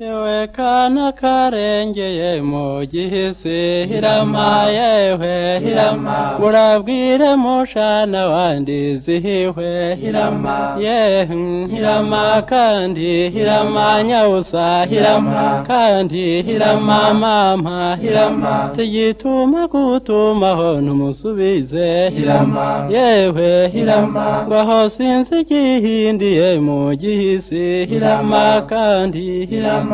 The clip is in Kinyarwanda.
yewe kana karengeye mu gihisi hirama yewe hirama murabwire mushana wandi zihiwe hirama ye hmm, hirama kandi hirama nyawusa hirama kandi hirama mama hirama tugituma gutumaho ntumusubize hirama yewe hirama ngaho sinzi igihindiye mu gihisi hirama kandi hirama